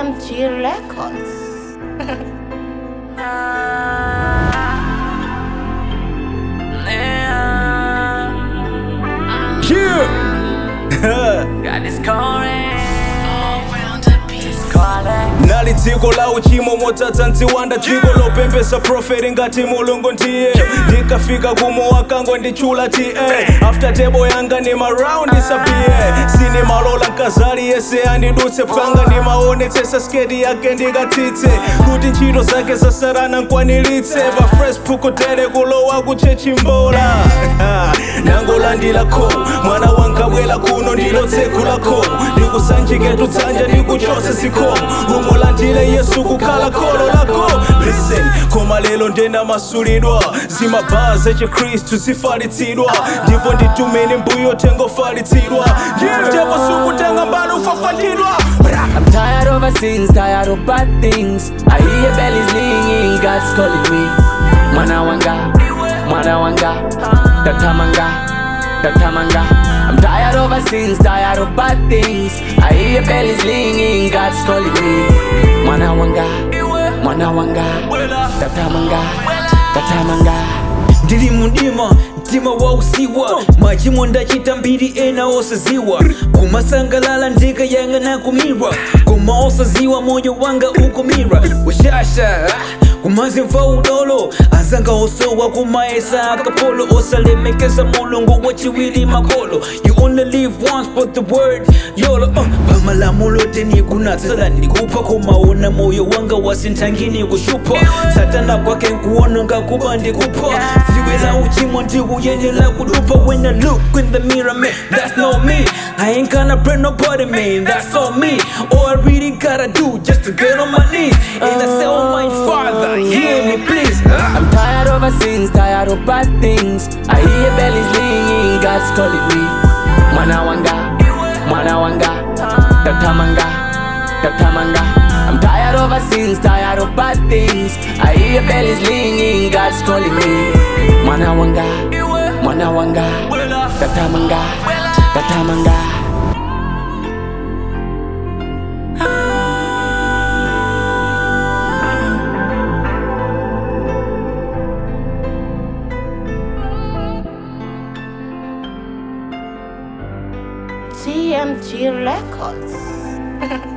TMG Records. Got this calling. This calling. nali dziko la uchimo modzadza mdziwanda dziko lopembesa profeti ngati mulungu ndiye ndikafika kumo wakangonditchula ti eh. after table yanga ni maraundi sabiye sine malola mkazali yese andidutse panga ndimaonetsesa sketi yake ndikatsitse kuti ntchito zake zasarana nkwaniritse pa fresh pukutere kulowa kuchechimbola nangolandilako mwana wankabwela kuno ndilotsekulako ndikusanjiketu dzanja ndikuchose zikomo umulandile yesu kukhala kholo lako listen koma lero ndenda masulidwa zimabhaa zechikristu zifalitsidwa ndipo nditumeni mbuyo tengofalitsidwa ndipo sukutenga mbalo ufafanidwa I'm tired of our sins, tired of bad things. I hear your bellies ringing, God's calling me. Mwana wanga, mwana wanga, datamanga, datamanga. I'm tired of our sins, tired of bad things. I hear your bellies ringing, God's calling me. Mwana wanga, mwana wanga, datamanga, datamanga. ndili mudima mtima wausiwa machimo ndachita mbiri ena osaziwa kumasangalala ndikayang'ana kumirwa koma osaziwa moyo wanga ukumira ushasha kumazimva udolo azanga osowa kumaesa akapolo osalemekeza mulungu wachiwili makolo you only live once but the word yolo uh, pamalamulo tenikunatsala ndikupa kumaona moyo wanga wasintangini kushupa satana kwake nkuona ngakuba ndikupa ziwela uchimo ndikuyendela kudupa when i look in the mirror man that's not me i ain't gonna pray nobody man that's all me all i really gotta do just to get on my knees and i say oh my father hear me please I'm tired of our sins, tired of bad things. I hear your bellies ringing, God's calling me. Mwana wanga, mwana wanga, datamanga, datamanga. I'm tired of our sins, tired of bad things. I hear your bellies ringing, God's calling me. Mwana wanga, mwana wanga, datamanga, datamanga. TMG Records.